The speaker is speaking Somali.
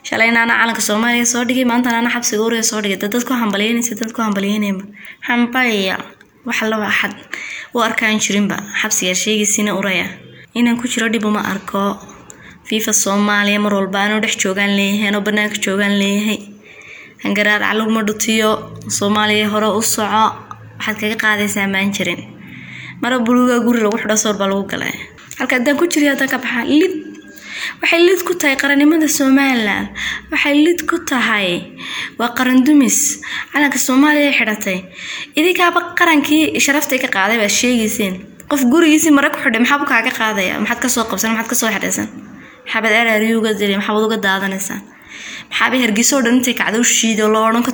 shalayna ana calanka soomaaliya soo dhigay maantana ana xabsiga uriga soo dhigay dad dadku hambalyeynaysa dadku hambalyeynayma hambaliya waxa la waxad u arkaan jirinba xabsiga sheegiisina uraya inaan ku jiro dhib uma arko fifa soomaaliya mar walba anoo dhex joogaan leeyahay anoo banaanka joogaan leeyahay hangaraar calugma dhutiyo soomaaliya hore u soco waxaad kaga qaadaysaa maan jirin mara buluuga guri lagu xidho soor baa lagu galay halka haddaan ku jiriyo haddaan ka baxaa lid waxay lid ku tahay qarannimada somalilan waxay lid ku tahay waa qaran dumis calanka soomaaliya xidhatay idinkaaba qarankii sharaftay ka qaaday baad sheegayseen qof gurigiisii mare ku xidhay maxaa kaaga qaadaya maxaad kasoo qabsan maxaad kasoo xidhaysan maxaabad araariyo uga dili maxaabad uga daadanaysaan maxaabay hargeyso oo dhan intay kacdo u shiido loo odhan